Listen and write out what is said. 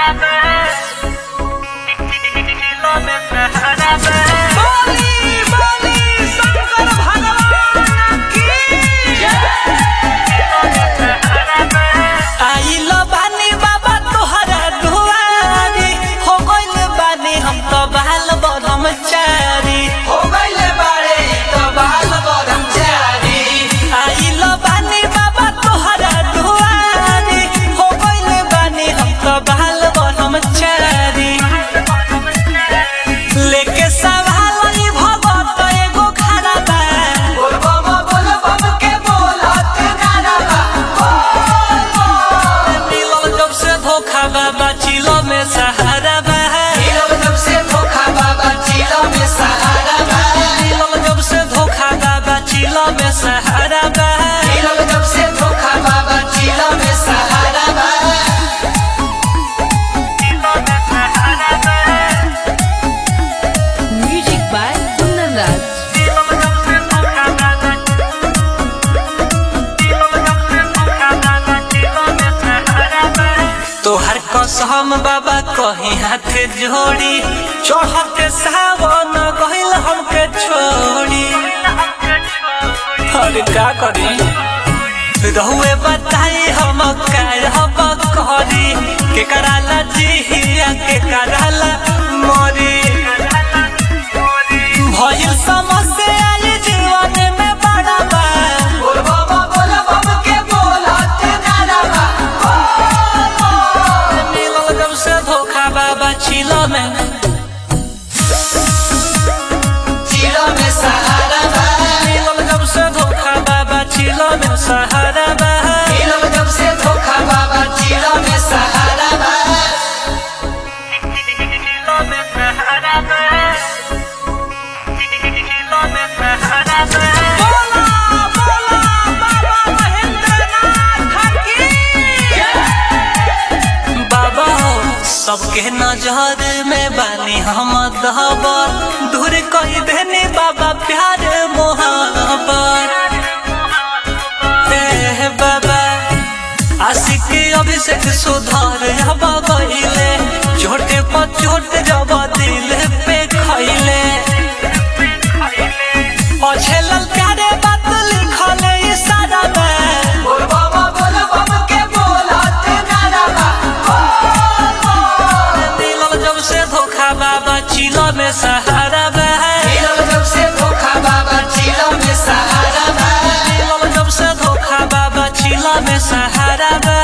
बोली बोली शंकर भगवान की आइल बानी बाबा तोहरा दुआरी हो गइल बानी हम तो बाल ब्रह्मचारी हो गइले बारे त बाल ब्रह्मचारी आइल बानी बाबा तोहरा दुआरी हो गइल बानी हम तो बाल ब्रह्मचारी लेके सवाल ई भगत एगो खड़ा बा बोल बम बोल बम के बोलत नारा बा मिलल जब से धोखा बाबा चिलो में सहारा बा मिलल जब से धोखा बाबा चिलो में सहारा बा मिलल जब से धोखा बाबा चिलो में सहारा बा मिलल जब से धोखा बाबा चिलो में सहारा बा Music by Kundan Raj. तोहर कसम बाबा कहीं हाथ जोड़ी चढ़ते सावन गहिल हमके छोड़ी अरे का करी रहुए बताई हम कहब करी के कराला जिहिया के कराला मरी भइल समस्या ये जीवन में बड़ा बा बोल बम बोल बम के बोलत नारा बा मिलल जब से धोखा बाबा चिलो में चिलो में सहारा बा मिलल जब से धोखा बाबा चिलो में सहारा बा मिलल जब से धोखा बाबा चिलो में सहारा बा बोला बोला बाबा महेंद्रनाथ की बाबा हो सबके नजर में बानी हम दहबर दूर कही देने बाबा प्यार मोहब्बत ए बाबा आशिक अभिषेक सुधार अब गईले छोटे पर चोट जब दिल पे खैले पछे ललकारे बात लिखले इशारा में बोल बम बोल बम के बोलत नारा बा मिलल जब से धोखा बाबा चिलो में सहारा बा मिलल जब से धोखा बाबा चिलो में सहारा बा मिलल जब से धोखा बाबा चिलो में सहारा बा